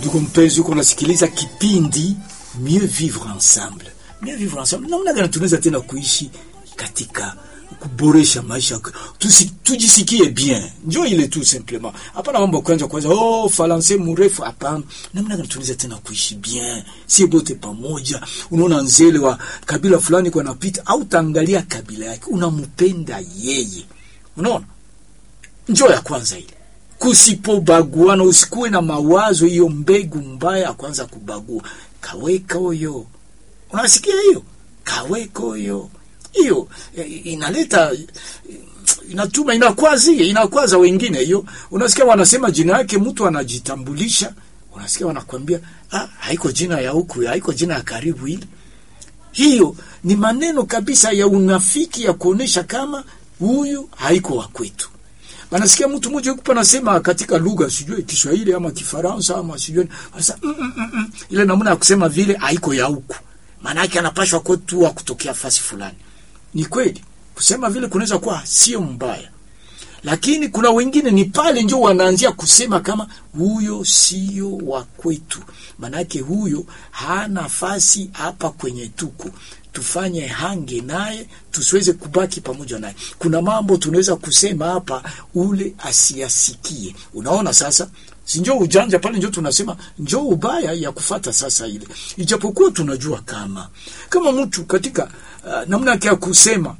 Ndugu mpenzi, uko nasikiliza kipindi Mieux Vivre Ensemble. Mieux Vivre Ensemble, namna gani tunaweza tena kuishi katika kuboresha maisha Tusi, tujisikie bien, njo ile tu simplement. Hapana mambo kwanza kwanza, oh falanse mrefu, hapana. Namna gani tunaweza tena kuishi bien, si bote pamoja. Unaona nzele wa kabila fulani kwa napita, au taangalia kabila yake, unampenda yeye, unaona, njo ya kwanza ile kusipobaguana, usikuwe na mawazo hiyo mbegu mbaya ya kwanza kubagua. Kaweka huyo, unasikia hiyo, kaweka huyo hiyo inaleta inatuma inakwazi inakwaza wengine. Hiyo unasikia wanasema jina yake, mtu anajitambulisha, unasikia wanakwambia ah, haiko jina ya huku, haiko jina ya karibu. Ile hiyo ni maneno kabisa ya unafiki ya kuonesha kama huyu haiko wa kwetu. Wanasikia mtu mmoja yuko anasema katika lugha sijui Kiswahili ama Kifaransa ama sijui sasa, mm, mm, mm, mm. ile namna ya kusema vile haiko ya huku, maana yake anapashwa kwetu wa kutokea fasi fulani. Ni kweli kusema vile kunaweza kuwa sio mbaya, lakini kuna wengine ni pale ndio wanaanzia kusema kama huyo sio wa kwetu, manake huyo hana nafasi hapa kwenye tuko tufanye hange naye tusiweze kubaki pamoja naye. Kuna mambo tunaweza kusema hapa ule asiyasikie. Unaona sasa, si njo ujanja pale, njo tunasema njo ubaya ya kufata sasa ile, ijapokuwa tunajua kama kama mtu katika uh, namna yake ya kusema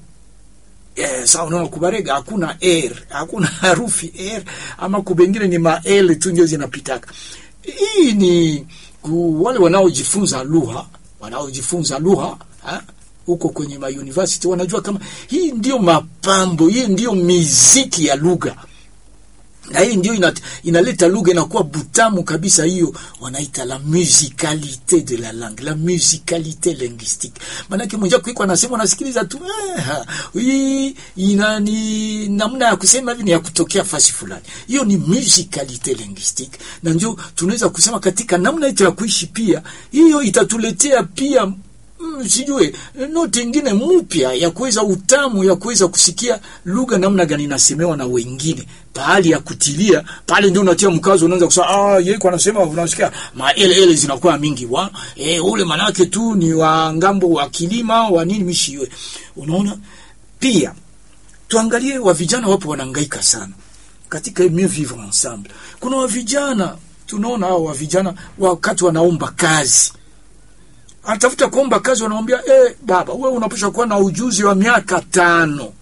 Eh, sawa unaona kubarega hakuna r hakuna harufi r ama kubengine ni ma l tu ndio zinapitaka. Hii ni ku, wale wanaojifunza lugha wanaojifunza lugha huko kwenye ma university wanajua kama hii ndio mapambo, hii ndio miziki ya lugha, na hii ndio ina, inaleta lugha inakuwa butamu kabisa. Hiyo wanaita la musicalité de la langue, la musicalité linguistique. Maanake mwenzako iko anasema, unasikiliza tu eh, hii ina ni namna ya kusema hivi, ni ya kutokea fasi fulani. Hiyo ni musicalité linguistique, na ndio tunaweza kusema katika namna yetu ya kuishi pia, hiyo itatuletea pia Mm, sijue noti ingine mpya ya kuweza utamu ya kuweza kusikia lugha namna gani inasemewa na wengine, pahali ya kutilia pale, ndio unatia mkazo, unaanza kusema ah, yeye kwa anasema, unasikia maele ele zinakuwa mingi wa eh, ule manake tu ni wa ngambo wa kilima wa nini mishiwe. Unaona, pia tuangalie wa vijana, wapo wanahangaika sana katika mieux vivre ensemble. Kuna wa vijana tunaona hao wa vijana wakati wanaomba kazi anatafuta kuomba kazi, wanamwambia eh, baba wewe unapaswa kuwa na ujuzi wa miaka tano.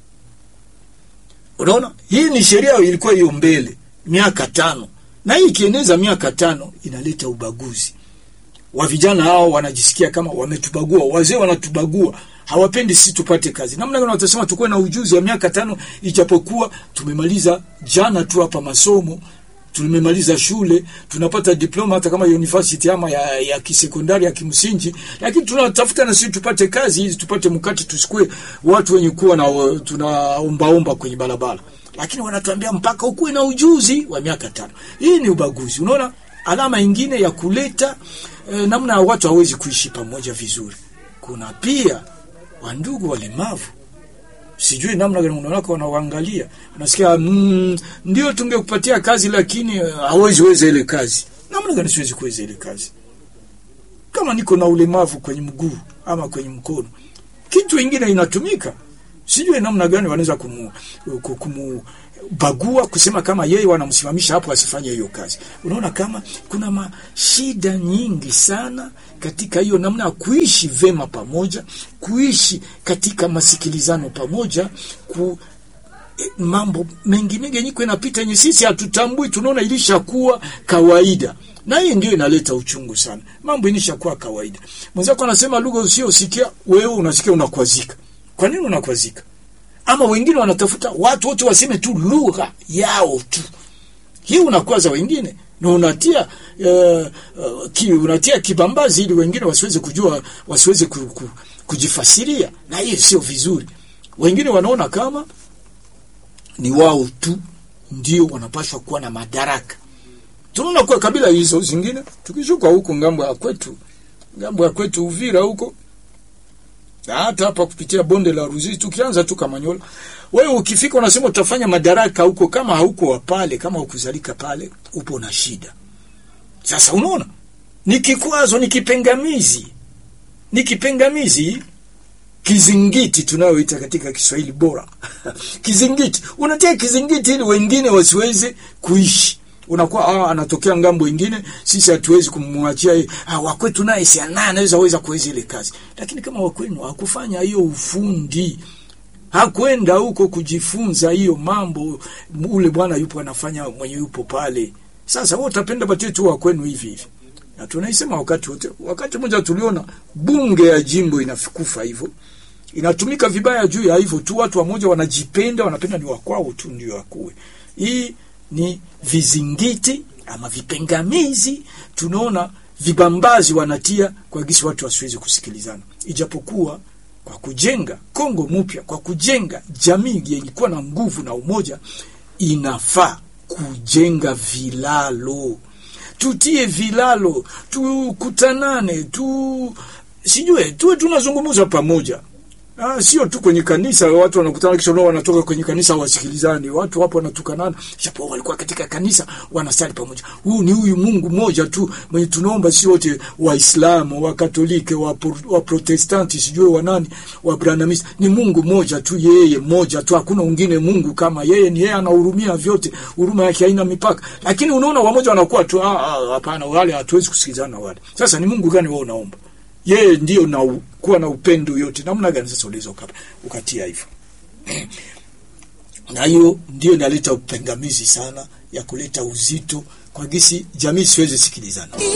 Unaona, hii ni sheria ilikuwa hiyo mbele, miaka tano, na hii ikieneza miaka tano inaleta ubaguzi. Wa vijana hao wanajisikia kama wametubagua, wazee wanatubagua, hawapendi sisi tupate kazi. Namna gani watasema tukuwe na ujuzi wa miaka tano, ijapokuwa tumemaliza jana tu hapa masomo tumemaliza shule tunapata diploma hata kama university ama ya, ya kisekondari ya kimsingi, lakini tunatafuta na sisi tupate kazi hizi tupate mkate, tusikue watu wenye kuwa na tunaombaomba kwenye barabara, lakini wanatuambia mpaka ukuwe na ujuzi wa miaka tano. Hii ni ubaguzi. Unaona, alama ingine ya kuleta eh, namna ya watu hawezi kuishi pamoja vizuri. Kuna pia wandugu walemavu sijui namna gani unaona wanaangalia, unasikia mm, ndio tungekupatia kazi lakini hawezi weza ile kazi. Namna gani siwezi kuweza ile kazi kama niko na ulemavu kwenye mguu ama kwenye mkono? Kitu ingine inatumika, sijui namna gani wanaweza kumu, kumu bagua kusema kama yeye wanamsimamisha hapo asifanye hiyo kazi. Unaona kama kuna mashida nyingi sana katika hiyo namna ya kuishi vema pamoja, kuishi katika masikilizano pamoja, ku eh, mambo mengi mengi yenye inapita yenye sisi hatutambui, tunaona ilishakuwa kawaida, na hii ndio inaleta uchungu sana. Mambo ilishakuwa kawaida. Mwenzako anasema lugha usiyosikia wewe unasikia, unakwazika. Kwa nini unakwazika? ama wengine wanatafuta watu wote waseme tu lugha yao tu, hii unakwaza wengine na unatia uh, uh, ki, unatia kibambazi ili wengine wasiweze kujua, wasiweze ku, ku, kujifasiria, na hiyo sio vizuri. Wengine wanaona kama ni wao tu ndio wanapaswa kuwa na madaraka. Tunaona kwa kabila hizo zingine, tukishuka huko ngambo ya kwetu, ngambo ya kwetu Uvira huko hata hapa kupitia bonde la Ruzizi, tukianza tu Kamanyola, wewe ukifika unasema utafanya madaraka huko, kama hauko wa pale, kama ukuzalika pale, upo na shida. Sasa unaona, ni kikwazo, ni kipengamizi, ni kipengamizi, kizingiti tunayoita katika Kiswahili bora kizingiti. Unatia kizingiti ili wengine wasiweze kuishi unakuwa ah, anatokea ngambo ingine, sisi hatuwezi kumwachia yeye. Ah, wakwetu naye si naye anaweza weza kuweza ile kazi, lakini kama wakwenu hakufanya hiyo ufundi, hakwenda huko kujifunza hiyo mambo, ule bwana yupo anafanya mwenye yupo pale. Sasa wewe utapenda batie tu wakwenu hivi hivi, na tunaisema wakati wote. Wakati mmoja tuliona bunge ya jimbo inakufa hivyo inatumika vibaya juu ya hivyo tu, watu wamoja wanajipenda, wanapenda ni wakwao tu ndio wakuwe. Hii ni vizingiti ama vipengamizi, tunaona vibambazi wanatia kwa gisi watu wasiwezi kusikilizana, ijapokuwa kwa kujenga Kongo mpya, kwa kujenga jamii yenye kuwa na nguvu na umoja, inafaa kujenga vilalo, tutie vilalo, tukutanane, tu sijue tuwe tunazungumza pamoja. Ah, sio tu kwenye kanisa watu wanakutana kisha nao wanatoka kwenye kanisa wasikilizani. Watu wapo wanatukanana, japo walikuwa katika kanisa wanasali pamoja. Huu ni huyu Mungu mmoja tu mwenye tunaomba, si wote Waislamu, wa Katoliki, wa, wa Protestanti, sijui wa nani, wa Branhamist. Ni Mungu mmoja tu, yeye mmoja tu, hakuna mwingine Mungu kama yeye. Ni yeye anahurumia vyote, huruma yake haina mipaka. Lakini unaona wamoja wanakuwa tu, ah, hapana, wale hatuwezi kusikilizana wale. Sasa ni Mungu gani wewe unaomba? yeye ndio na u, kuwa na upendo yote. Namna gani sasa uliweza ukatia hivyo? na hiyo ndio inaleta upengamizi sana ya kuleta uzito kwa gisi jamii siwezi sikilizana.